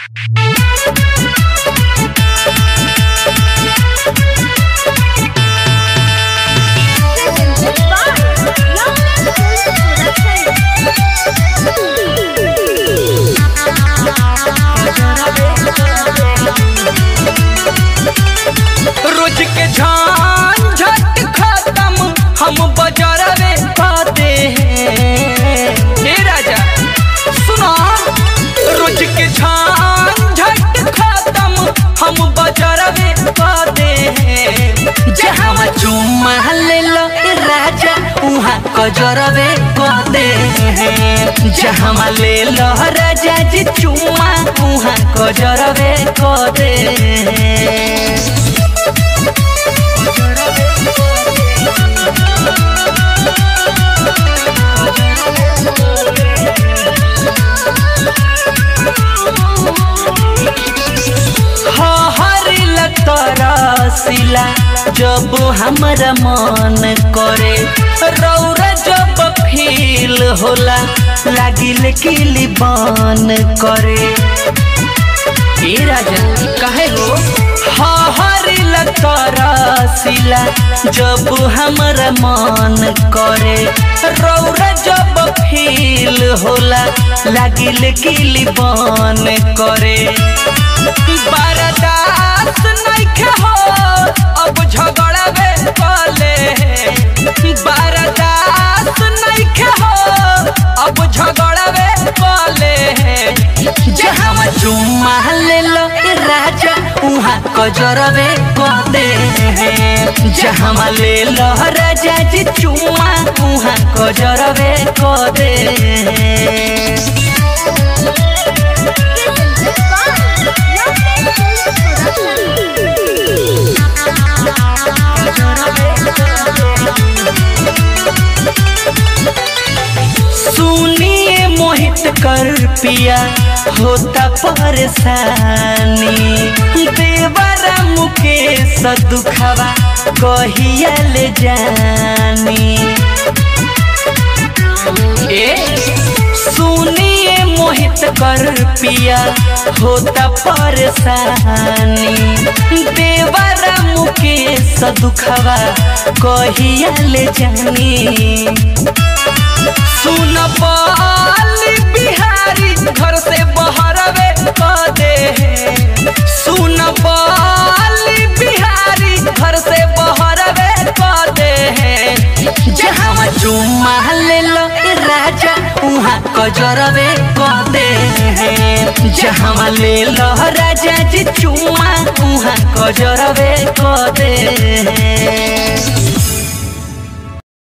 रोज के झंझट खत्म हम बजरवे पाते हैं हे राजा सुनो रोज के झंझट खत्म हम बजरवे पाते हैं जहाँ चुम्मा ले लो ए राजा उहाँ कजरवे पाते हैं जहाँ ले लो राजा जी चुम्मा उहाँ कजरवे पाते हैं हरिल तरसिला जब हमरा मन करे रौरा जब फील होला लागिल किली बन करे ए राजा कहे हो हरिल तरसिला जब हमरा मन करे रौरा जब फील होला लागिल किली बन करे बर्दाश्त नइखे हो अब झगड़ावे कले बर्दाश्त नइखे हो अब झगड़ावे कले जहाँ चुम्मा ले लो ए राजा उहाँ कजरवे कदे जहाँ ले लो राजा जी चुम्मा उहाँ कजरवे कदे सुनिए मोहित कर पिया होता परेशानी देवरा मुकेश दुखवा कहिया ले जानी ए सुनिए मोहित कर पिया होता परेशानी देवरा मुकेश दुखवा कहिया ले जानी सुन पाली बिहारी घर से बहरवे कदे सुन पाली बिहारी घर से बहरवे कदे जहाँ चुम्मा ले लो ए राजा उहाँ कजरवे कदे जहाँ ले लो राजा जी चुम्मा उहाँ कजरवे कदे